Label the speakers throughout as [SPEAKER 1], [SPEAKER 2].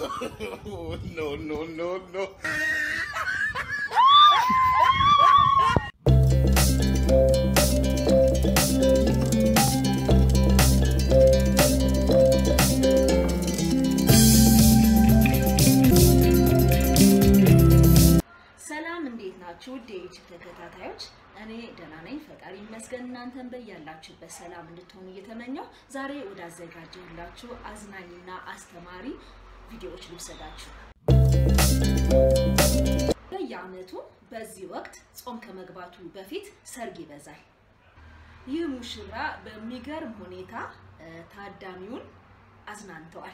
[SPEAKER 1] no, no, no, no.
[SPEAKER 2] ሰላም እንዴት ናችሁ? ውድ የዩቲዩብ ተከታታዮች፣ እኔ ደህና ነኝ፣ ፈጣሪ ይመስገን። እናንተን በያላችሁበት ሰላም እንድትሆኑ እየተመኘው ዛሬ ወዳዘጋጀሁላችሁ አዝናኝና አስተማሪ ቪዲዮዎች ልውሰዳችሁ። በየዓመቱ በዚህ ወቅት ጾም ከመግባቱ በፊት ሰርግ ይበዛል። ይህ ሙሽራ በሚገርም ሁኔታ እ፣ ታዳሚውን አዝናንተዋል።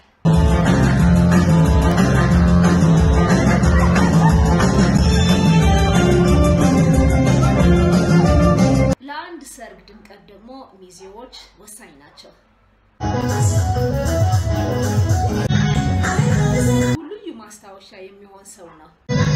[SPEAKER 2] ለአንድ ሰርግ ድምቀት ደግሞ ሚዜዎች ወሳኝ ናቸው። ልዩ ማስታወሻ የሚሆን ሰው ነው።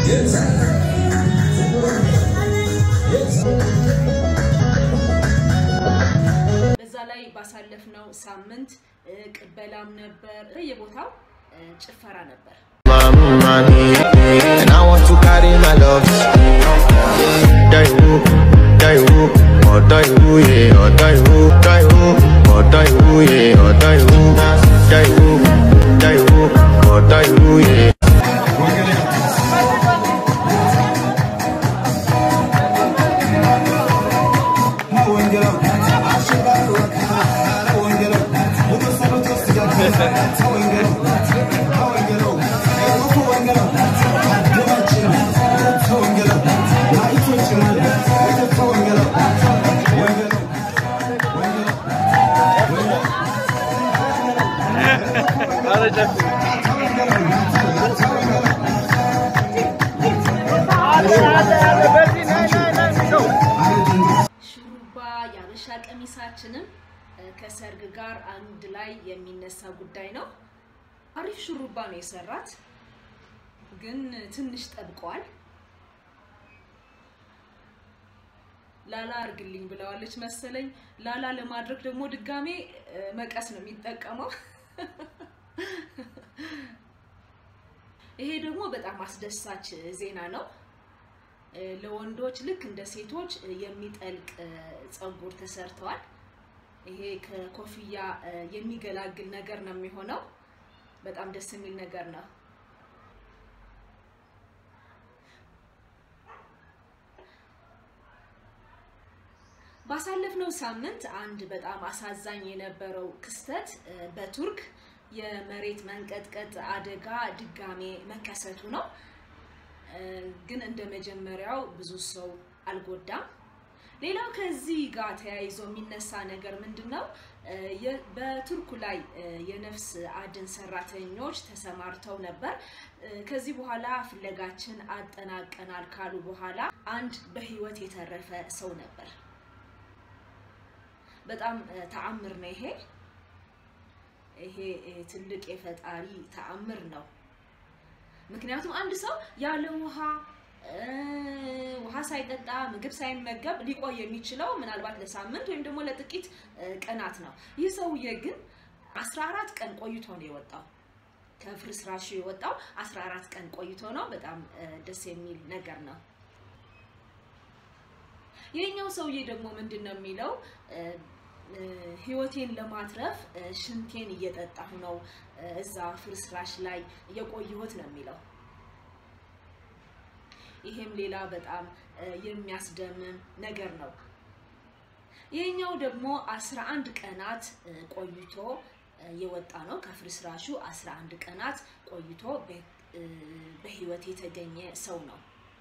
[SPEAKER 2] በዛ ላይ ባሳለፍነው ሳምንት እ፣ ቅበላም ነበር፣ በየቦታው እ፣ ጭፈራ ነበር።
[SPEAKER 3] money, and I want to carry my love. Die who, die who, oh die who, yeah, oh die who, die who, oh die who, yeah, oh die who, die who, die who, oh die who, yeah.
[SPEAKER 2] ሹሩባ የአበሻ ቀሚሳችንም እ፣ ከሰርግ ጋር አንድ ላይ የሚነሳ ጉዳይ ነው። አሪፍ ሹሩባ ነው የሰራት፣ ግን ትንሽ ጠብቀዋል። ላላ አርግልኝ ብለዋለች መሰለኝ። ላላ ለማድረግ ደግሞ ድጋሜ እ፣ መቀስ ነው የሚጠቀመው። ይሄ ደግሞ በጣም አስደሳች ዜና ነው። እ፣ ለወንዶች ልክ እንደ ሴቶች እ፣ የሚጠልቅ እ፣ ፀጉር ተሰርተዋል። ይሄ ከኮፍያ እ፣ የሚገላግል ነገር ነው የሚሆነው። በጣም ደስ የሚል ነገር ነው። ባሳለፍነው ሳምንት አንድ በጣም አሳዛኝ የነበረው ክስተት እ፣ በቱርክ የመሬት መንቀጥቀጥ አደጋ ድጋሜ መከሰቱ ነው። እ፣ ግን እንደ መጀመሪያው ብዙ ሰው አልጎዳም። ሌላው ከዚህ ጋር ተያይዞ የሚነሳ ነገር ምንድን ነው? እ፣ የ- በቱርኩ ላይ እ፣ የነፍስ አድን ሰራተኞች ተሰማርተው ነበር። እ፣ ከዚህ በኋላ ፍለጋችን አጠናቀናል ካሉ በኋላ አንድ በህይወት የተረፈ ሰው ነበር። በጣም እ፣ ተአምር ነው ይሄ ይሄ እ፣ ትልቅ የፈጣሪ ተአምር ነው። ምክንያቱም አንድ ሰው ያለ ውሃ እ፣ ውሃ ሳይጠጣ ምግብ ሳይመገብ ሊቆይ የሚችለው ምናልባት ለሳምንት ወይም ደግሞ ለጥቂት እ፣ ቀናት ነው። ይህ ሰውዬ ግን 14 ቀን ቆይቶ ነው የወጣው። ከፍርስራሹ የወጣው 14 ቀን ቆይቶ ነው። በጣም እ፣ ደስ የሚል ነገር ነው። ይህኛው ሰውዬ ደግሞ ምንድን ነው የሚለው እ፣ እ፣ ህይወቴን ለማትረፍ እ፣ ሽንቴን እየጠጣሁ ነው እ፣ እዛ ፍርስራሽ ላይ የቆየሁት ነው የሚለው። ይሄም ሌላ በጣም እ፣ የሚያስደምም ነገር ነው። ይህኛው ደግሞ 11 ቀናት እ፣ ቆይቶ እ፣ የወጣ ነው። ከፍርስራሹ 11 ቀናት ቆይቶ በ- እ፣ በህይወት የተገኘ ሰው ነው።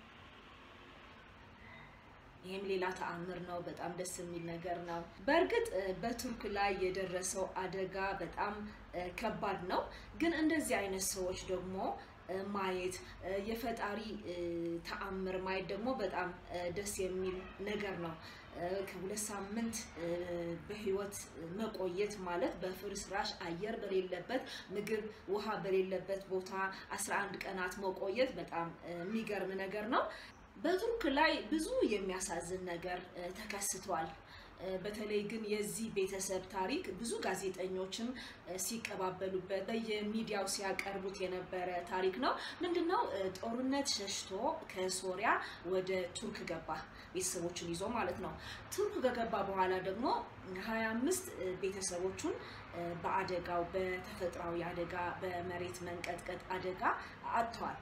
[SPEAKER 2] ይህም ሌላ ተአምር ነው። በጣም ደስ የሚል ነገር ነው። በእርግጥ እ፣ በቱርክ ላይ የደረሰው አደጋ በጣም እ፣ ከባድ ነው። ግን እንደዚህ አይነት ሰዎች ደግሞ እ፣ ማየት እ፣ የፈጣሪ እ፣ ተአምር ማየት ደግሞ በጣም እ፣ ደስ የሚል ነገር ነው። እ፣ ከሁለት ሳምንት እ፣ በህይወት መቆየት ማለት በፍርስራሽ አየር በሌለበት ምግብ፣ ውሃ በሌለበት ቦታ 11 ቀናት መቆየት በጣም እ፣ የሚገርም ነገር ነው። በቱርክ ላይ ብዙ የሚያሳዝን ነገር እ፣ ተከስቷል። በተለይ ግን የዚህ ቤተሰብ ታሪክ ብዙ ጋዜጠኞችም ሲቀባበሉበት በየሚዲያው ሲያቀርቡት የነበረ ታሪክ ነው። ምንድነው? ጦርነት ሸሽቶ ከሶሪያ ወደ ቱርክ ገባ፣ ቤተሰቦቹን ይዞ ማለት ነው። ቱርክ ከገባ በኋላ ደግሞ 25 ቤተሰቦቹን በአደጋው በተፈጥሯዊ አደጋ በመሬት መንቀጥቀጥ አደጋ አጥተዋል።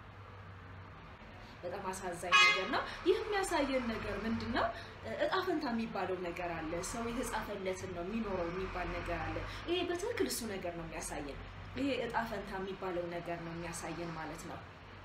[SPEAKER 2] በጣም አሳዛኝ ነገር ነው። ይህ የሚያሳየን ነገር ምንድን ነው? እጣ ፈንታ የሚባለው ነገር አለ። ሰው የተጻፈለትን ነው የሚኖረው የሚባል ነገር አለ። ይሄ በትክክል እሱ ነገር ነው የሚያሳየን። ይሄ እጣ ፈንታ የሚባለው ነገር ነው የሚያሳየን ማለት ነው።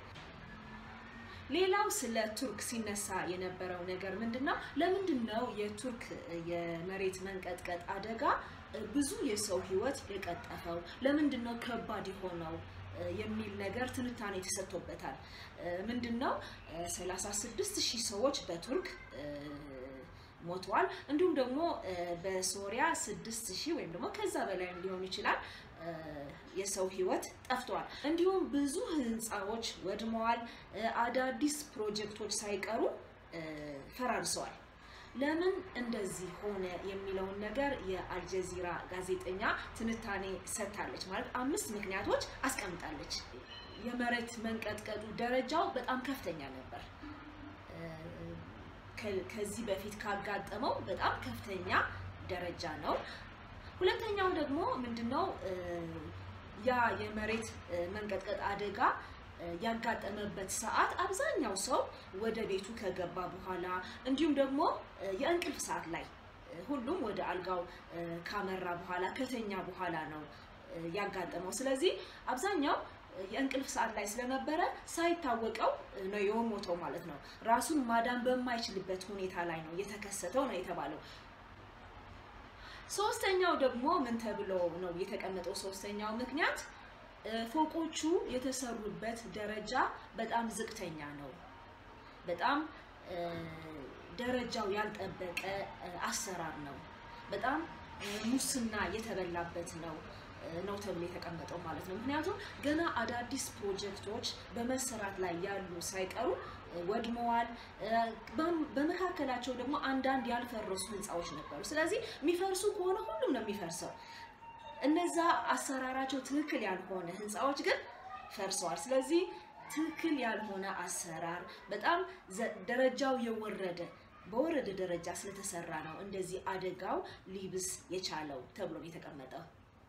[SPEAKER 2] ሌላው ስለ ቱርክ ሲነሳ የነበረው ነገር ምንድን ነው? ለምንድን ነው የቱርክ የመሬት መንቀጥቀጥ አደጋ ብዙ የሰው ሕይወት የቀጠፈው? ለምንድን ነው ከባድ የሆነው የሚል ነገር ትንታኔ ተሰጥቶበታል። ምንድን ነው 36 ሺህ ሰዎች በቱርክ ሞተዋል። እንዲሁም ደግሞ በሶሪያ 6 ሺህ ወይም ደግሞ ከዛ በላይም ሊሆን ይችላል የሰው ህይወት ጠፍተዋል። እንዲሁም ብዙ ህንፃዎች ወድመዋል። አዳዲስ ፕሮጀክቶች ሳይቀሩ ፈራርሰዋል። ለምን እንደዚህ ሆነ የሚለውን ነገር የአልጀዚራ ጋዜጠኛ ትንታኔ ሰጥታለች። ማለት አምስት ምክንያቶች አስቀምጣለች። የመሬት መንቀጥቀጡ ደረጃው በጣም ከፍተኛ ነበር። ከዚህ በፊት ካጋጠመው በጣም ከፍተኛ ደረጃ ነው። ሁለተኛው ደግሞ ምንድነው? ያ የመሬት መንቀጥቀጥ አደጋ ያጋጠመበት ሰዓት አብዛኛው ሰው ወደ ቤቱ ከገባ በኋላ እንዲሁም ደግሞ የእንቅልፍ ሰዓት ላይ ሁሉም ወደ አልጋው ካመራ በኋላ ከተኛ በኋላ ነው ያጋጠመው። ስለዚህ አብዛኛው የእንቅልፍ ሰዓት ላይ ስለነበረ ሳይታወቀው ነው የሞተው ማለት ነው። ራሱን ማዳን በማይችልበት ሁኔታ ላይ ነው የተከሰተው ነው የተባለው። ሶስተኛው ደግሞ ምን ተብሎ ነው የተቀመጠው? ሶስተኛው ምክንያት ፎቆቹ የተሰሩበት ደረጃ በጣም ዝቅተኛ ነው። በጣም ደረጃው ያልጠበቀ አሰራር ነው። በጣም ሙስና የተበላበት ነው ነው ተብሎ የተቀመጠው ማለት ነው። ምክንያቱም ገና አዳዲስ ፕሮጀክቶች በመሰራት ላይ ያሉ ሳይቀሩ ወድመዋል። በመካከላቸው ደግሞ አንዳንድ ያልፈረሱ ህንፃዎች ነበሩ። ስለዚህ የሚፈርሱ ከሆነ ሁሉም ነው የሚፈርሰው። እነዛ አሰራራቸው ትክክል ያልሆነ ህንፃዎች ግን ፈርሰዋል። ስለዚህ ትክክል ያልሆነ አሰራር በጣም ደረጃው የወረደ በወረደ ደረጃ ስለተሰራ ነው እንደዚህ አደጋው ሊብስ የቻለው ተብሎ ነው የተቀመጠው።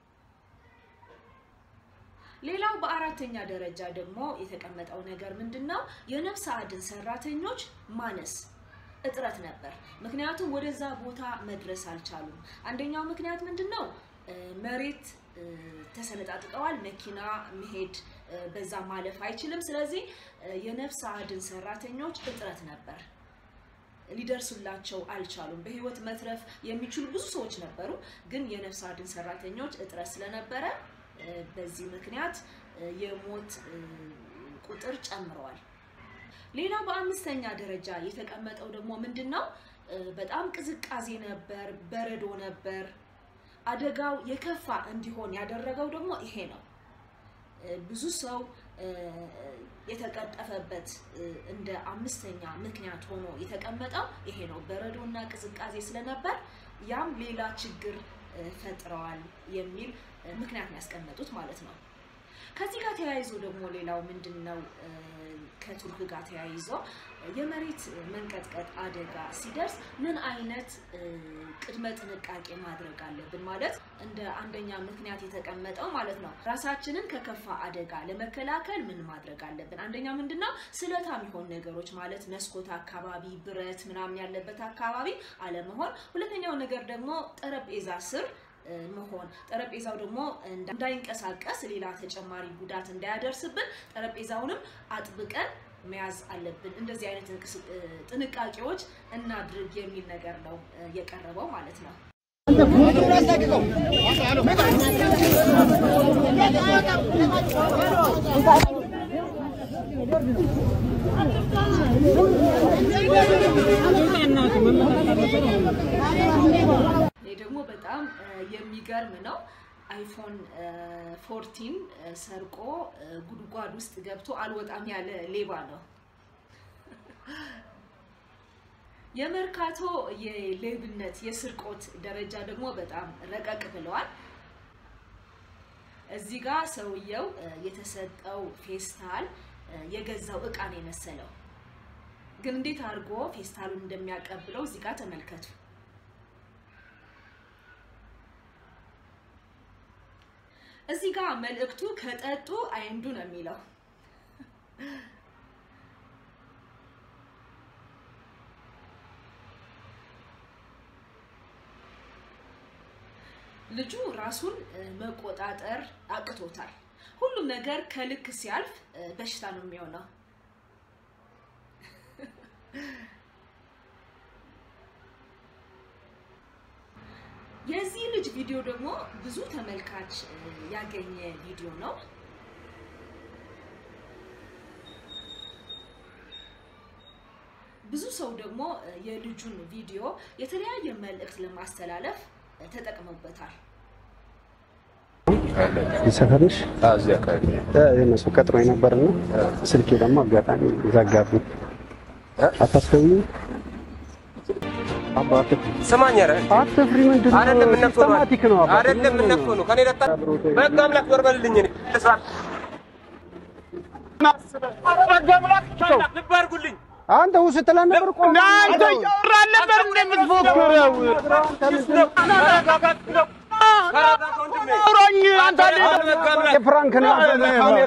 [SPEAKER 2] ሌላው በአራተኛ ደረጃ ደግሞ የተቀመጠው ነገር ምንድን ነው? የነፍስ አድን ሰራተኞች ማነስ እጥረት ነበር። ምክንያቱም ወደዛ ቦታ መድረስ አልቻሉም። አንደኛው ምክንያት ምንድን ነው? መሬት ተሰነጣጥቀዋል። መኪና መሄድ በዛ ማለፍ አይችልም። ስለዚህ የነፍስ አድን ሰራተኞች እጥረት ነበር። ሊደርሱላቸው አልቻሉም። በህይወት መትረፍ የሚችሉ ብዙ ሰዎች ነበሩ፣ ግን የነፍስ አድን ሰራተኞች እጥረት ስለነበረ በዚህ ምክንያት የሞት ቁጥር ጨምረዋል። ሌላው በአምስተኛ ደረጃ የተቀመጠው ደግሞ ምንድን ነው? በጣም ቅዝቃዜ ነበር፣ በረዶ ነበር። አደጋው የከፋ እንዲሆን ያደረገው ደግሞ ይሄ ነው። ብዙ ሰው የተቀጠፈበት እንደ አምስተኛ ምክንያት ሆኖ የተቀመጠው ይሄ ነው። በረዶና ቅዝቃዜ ስለነበር ያም ሌላ ችግር ፈጥረዋል የሚል ምክንያት ነው ያስቀመጡት ማለት ነው። ከዚህ ጋር ተያይዞ ደግሞ ሌላው ምንድን ነው? ከቱርክ ጋር ተያይዞ የመሬት መንቀጥቀጥ አደጋ ሲደርስ ምን አይነት ቅድመ ጥንቃቄ ማድረግ አለብን? ማለት እንደ አንደኛ ምክንያት የተቀመጠው ማለት ነው። ራሳችንን ከከፋ አደጋ ለመከላከል ምን ማድረግ አለብን? አንደኛ ምንድን ነው? ስለታም የሆኑ ነገሮች ማለት መስኮት አካባቢ፣ ብረት ምናምን ያለበት አካባቢ አለመሆን። ሁለተኛው ነገር ደግሞ ጠረጴዛ ስር መሆን ጠረጴዛው ደግሞ እንዳይንቀሳቀስ ሌላ ተጨማሪ ጉዳት እንዳያደርስብን ጠረጴዛውንም አጥብቀን መያዝ አለብን። እንደዚህ አይነት ጥንቃቄዎች እናድርግ የሚል ነገር ነው የቀረበው ማለት ነው። ይህ ደግሞ በጣም የሚገርም ነው። አይፎን ፎርቲን ሰርቆ ጉድጓድ ውስጥ ገብቶ አልወጣም ያለ ሌባ ነው። የመርካቶ የሌብነት የስርቆት ደረጃ ደግሞ በጣም ረቀቅ ብለዋል። እዚህ ጋር ሰውየው እ፣ የተሰጠው ፌስታል እ፣ የገዛው እቃ ነው የመሰለው። ግን እንዴት አድርጎ ፌስታሉን እንደሚያቀብለው እዚህ ጋር ተመልከቱ። እዚህ ጋር መልእክቱ ከጠጡ አይንዱ ነው የሚለው። ልጁ ራሱን እ፣ መቆጣጠር አቅቶታል። ሁሉም ነገር ከልክ ሲያልፍ እ፣ በሽታ ነው የሚሆነው። የዚህ ልጅ ቪዲዮ ደግሞ ብዙ ተመልካች እ፣ ያገኘ ቪዲዮ ነው። ብዙ ሰው ደግሞ እ፣ የልጁን ቪዲዮ የተለያየ መልእክት ለማስተላለፍ እ፣ ተጠቅመውበታል።
[SPEAKER 1] ሰፈርሽ
[SPEAKER 4] እዚህ አካባቢ
[SPEAKER 1] የነሱ ቀጥሮ የነበርና ስልኬ ደግሞ አጋጣሚ ዘጋብኝ። አታስገቢ አባ አትፍሪ
[SPEAKER 4] ስማኝ፣ ኧረ
[SPEAKER 1] አትፍሪ። ምንድን ነው
[SPEAKER 4] አይደለም እነፍቶ ነው
[SPEAKER 1] ሲስተማቲክ ነው አባ
[SPEAKER 4] አይደለም እነፍቶ ነው ከኔ ለጣ በቃ አምላክ ዞር በልልኝ። እኔ ልስራ ልብ አድርጉልኝ።
[SPEAKER 1] አንተ ውስጥ ስትል ነበር እኮ
[SPEAKER 5] አንተ እያወራህ ነበር እንደምትፎክረው።
[SPEAKER 4] ተረጋጋ ወንድሜ።
[SPEAKER 5] አውራኝ አንተ
[SPEAKER 4] በቃ አምላክ
[SPEAKER 1] የፍራንክ ነው ካሜራ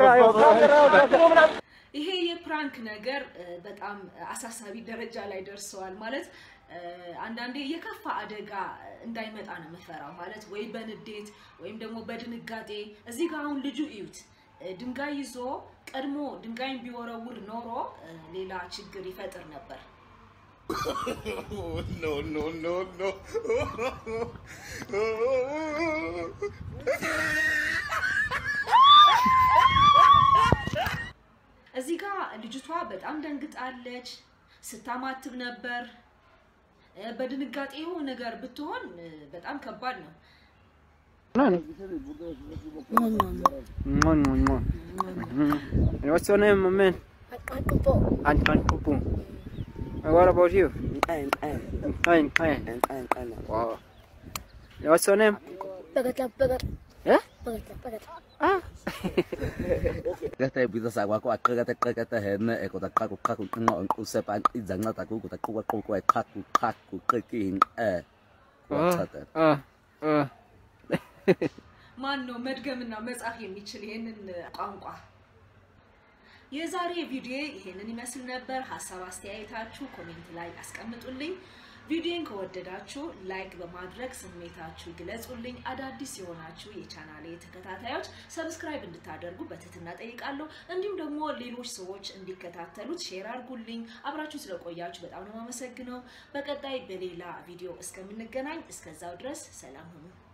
[SPEAKER 2] ይሄ የፕራንክ ነገር እ፣ በጣም አሳሳቢ ደረጃ ላይ ደርሰዋል። ማለት እ፣ አንዳንዴ የከፋ አደጋ እንዳይመጣ ነው የምፈራው። ማለት ወይ በንዴት ወይም ደግሞ በድንጋጤ እዚህ ጋር አሁን ልጁ እዩት እ፣ ድንጋይ ይዞ ቀድሞ ድንጋይን ቢወረውር ኖሮ እ፣ ሌላ ችግር ይፈጥር ነበር።
[SPEAKER 3] no, no, no, no.
[SPEAKER 2] እዚህ ጋር ልጅቷ በጣም ደንግጣለች፣ ስታማትብ ነበር። እ፣ በድንጋጤ የሆነ ነገር ብትሆን እ፣ በጣም ከባድ ነው።
[SPEAKER 6] What's your name, my man? Anton Pupu. And what about you? Fine, fine. Wow. What's your name? Eh? Ah.
[SPEAKER 7] Kata bisa sa kwako akata kata hene ekota qaku qaku qinqa usepa izanceda kukuta quka quku eqhaku qhaku qikin eh wathatha
[SPEAKER 6] Ah. Ah.
[SPEAKER 2] ማን ነው መድገምና መጻፍ የሚችል ይሄንን ቋንቋ? የዛሬ ቪዲዮ ይሄንን ይመስል ነበር። ሀሳብ አስተያየታችሁ ኮሜንት ላይ አስቀምጡልኝ። ቪዲዮን ከወደዳችሁ ላይክ በማድረግ ስሜታችሁ ግለጹልኝ። አዳዲስ የሆናችሁ የቻናሌ ተከታታዮች ሰብስክራይብ እንድታደርጉ በትህትና ጠይቃለሁ። እንዲሁም ደግሞ ሌሎች ሰዎች እንዲከታተሉት ሼር አድርጉልኝ። አብራችሁ ስለቆያችሁ በጣም ነው የማመሰግነው። በቀጣይ በሌላ ቪዲዮ እስከምንገናኝ እስከዛው ድረስ ሰላም ሁኑ።